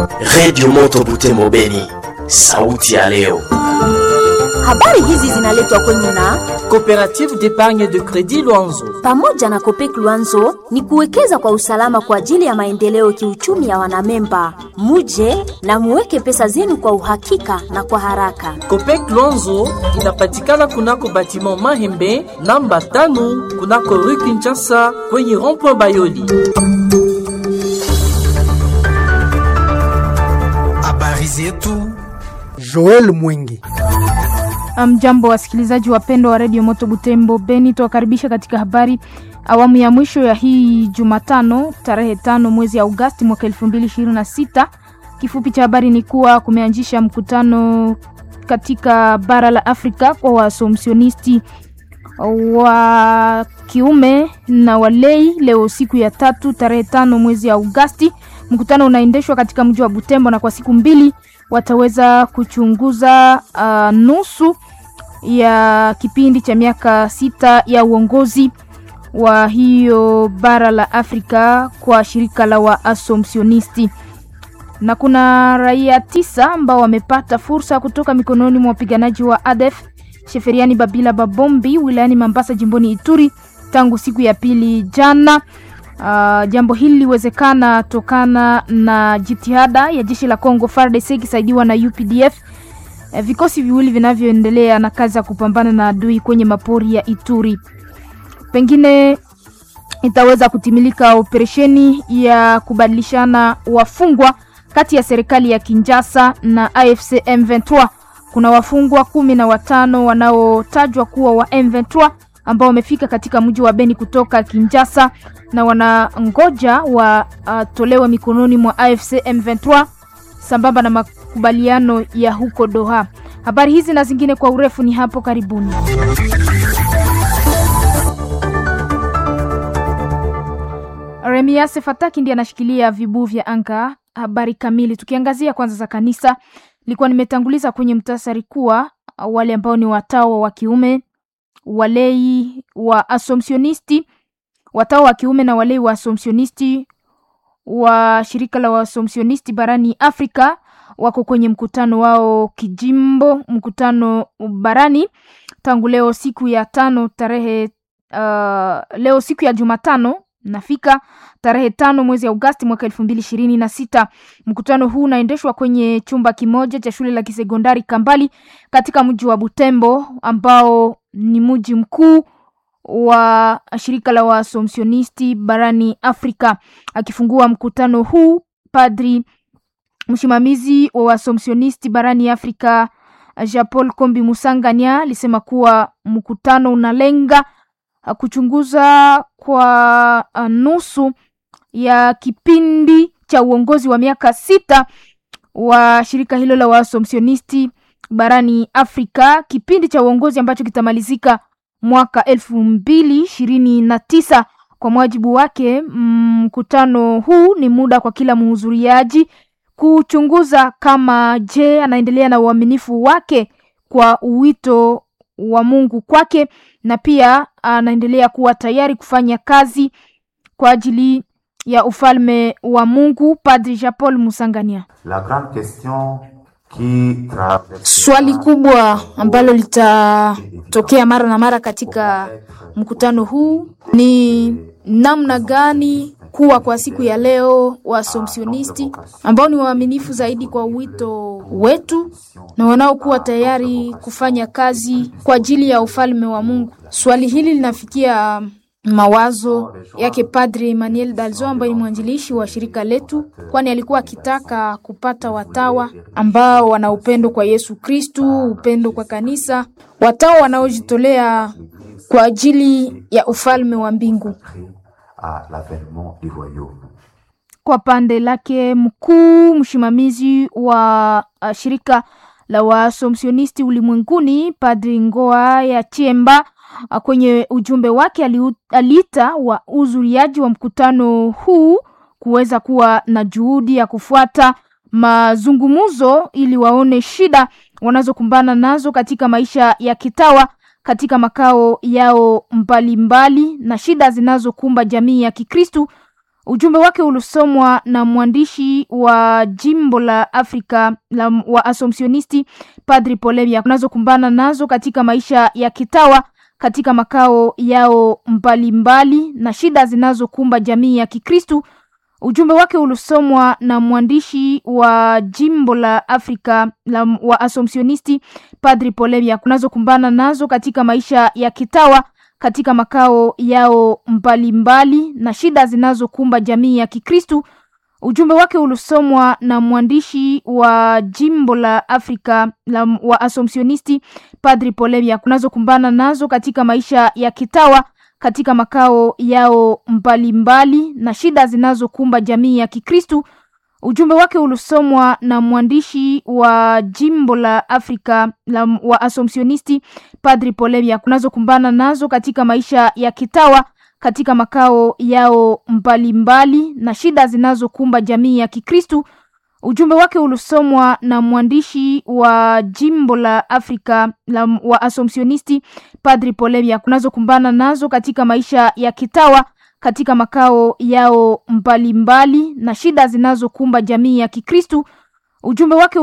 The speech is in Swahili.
Redio Moto Butembo Beni, sauti ya leo. Habari hizi zinaletwa kwenu na Coopérative d'épargne de crédit Luanzo. pamoja na Kopek Luanzo ni kuwekeza kwa usalama kwa ajili ya maendeleo kiuchumi ya wanamemba. Muje na muweke pesa zenu kwa uhakika na kwa haraka. Copec Luanzo inapatikana kunako batiment Mahembe namba tano kunako rue Kinshasa kwenye rond-point Bayoli. Habari zetu Joel Mwingi. Mjambo wasikilizaji wapendwa wa redio Moto Butembo Beni, tuwakaribisha katika habari awamu ya mwisho ya hii Jumatano tarehe tano mwezi Agosti mwaka elfu mbili ishirini na sita. Kifupi cha habari ni kuwa kumeanzisha mkutano katika bara la Afrika kwa wasomsionisti wa kiume na walei leo siku ya tatu tarehe tano mwezi ya Agosti. Mkutano unaendeshwa katika mji wa Butembo na kwa siku mbili wataweza kuchunguza uh, nusu ya kipindi cha miaka sita ya uongozi wa hiyo bara la Afrika kwa shirika la Waasomsionisti, na kuna raia tisa ambao wamepata fursa kutoka mikononi mwa wapiganaji wa ADF Sheferiani Babila Babombi wilayani Mambasa jimboni Ituri tangu siku ya pili jana. Uh, jambo hili liwezekana tokana na jitihada ya jeshi la Kongo FARDC ikisaidiwa na UPDF uh, vikosi viwili vinavyoendelea na kazi ya kupambana na adui kwenye mapori ya Ituri. Pengine itaweza kutimilika operesheni ya kubadilishana wafungwa kati ya serikali ya Kinshasa na AFC M23. Kuna wafungwa kumi na watano wanaotajwa kuwa wa M23 ambao wamefika katika mji wa Beni kutoka Kinshasa na wanangoja watolewe uh, mikononi mwa AFC M23 sambamba na makubaliano ya huko Doha. Habari hizi na zingine kwa urefu ni hapo karibuni. Remiase Fataki ndiye anashikilia vibuu vya anga. Habari kamili tukiangazia kwanza za kanisa, nilikuwa nimetanguliza kwenye mtasari kuwa wale ambao ni watawa wa kiume walei wa asomsionisti watawa wa kiume na walei wa asomsionisti wa shirika la waasomsionisti barani Afrika wako kwenye mkutano wao kijimbo, mkutano barani tangu leo siku ya tano tarehe uh, leo siku ya Jumatano nafika tarehe tano mwezi Agosti mwaka elfu mbili ishirini na sita. Mkutano huu unaendeshwa kwenye chumba kimoja cha shule la kisekondari Kambali katika mji wa Butembo ambao ni mji mkuu wa shirika la waasomsionisti barani Afrika. Akifungua mkutano huu, padri msimamizi wa waasomsionisti barani Afrika Jean Paul Kombi Musanganya alisema kuwa mkutano unalenga kuchunguza kwa nusu ya kipindi cha uongozi wa miaka sita wa shirika hilo la waasomsionisti barani Afrika, kipindi cha uongozi ambacho kitamalizika mwaka elfu mbili ishirini na tisa. Kwa mujibu wake, mkutano huu ni muda kwa kila mhudhuriaji kuchunguza kama je, anaendelea na uaminifu wake kwa wito wa Mungu kwake na pia anaendelea kuwa tayari kufanya kazi kwa ajili ya ufalme wa Mungu. Padri Jean Paul Musangania. La grande question qui Swali kubwa ambalo litatokea mara na mara katika mkutano huu ni namna gani kuwa kwa siku ya leo wasomsionisti ambao ni waaminifu zaidi kwa wito wetu na wanaokuwa tayari kufanya kazi kwa ajili ya ufalme wa Mungu. Swali hili linafikia mawazo yake Padre Emmanuel Dalzo ambaye ni mwanzilishi wa shirika letu, kwani alikuwa akitaka kupata watawa ambao wana upendo kwa Yesu Kristu, upendo kwa kanisa, watawa wanaojitolea kwa ajili ya ufalme wa mbingu. Kwa pande lake mkuu msimamizi wa uh, shirika la waasomsionisti ulimwenguni Padri Ngoa ya Chiemba uh, kwenye ujumbe wake aliita wa uzuriaji wa mkutano huu kuweza kuwa na juhudi ya kufuata mazungumzo ili waone shida wanazokumbana nazo katika maisha ya kitawa katika makao yao mbalimbali mbali, na shida zinazokumba jamii ya Kikristu Ujumbe wake ulisomwa na mwandishi wa jimbo la Afrika la wa Asomsionisti Padri Polemia kunazokumbana nazo katika maisha ya kitawa katika makao yao mbalimbali mbali, na shida zinazokumba jamii ya Kikristu. Ujumbe wake ulisomwa na mwandishi wa jimbo la Afrika la wa Asomsionisti Padri Polemia kunazokumbana nazo katika maisha ya kitawa katika makao yao mbalimbali mbali, na shida zinazokumba jamii ya Kikristu. Ujumbe wake ulisomwa na mwandishi wa jimbo la Afrika la wa Asomsionisti Padri Polemia kunazokumbana nazo katika maisha ya kitawa katika makao yao mbalimbali mbali, na shida zinazokumba jamii ya Kikristu. Ujumbe wake ulisomwa na mwandishi wa jimbo la Afrika la wa Asomsionisti Padri Polemia kunazokumbana nazo katika maisha ya kitawa katika makao yao mbalimbali mbali, na shida zinazokumba jamii ya Kikristu. Ujumbe wake ulisomwa na mwandishi wa jimbo la Afrika la wa Asomsionisti Padri Polemia kunazokumbana nazo katika maisha ya kitawa katika makao yao mbalimbali mbali, na shida zinazokumba jamii ya Kikristu. Ujumbe wake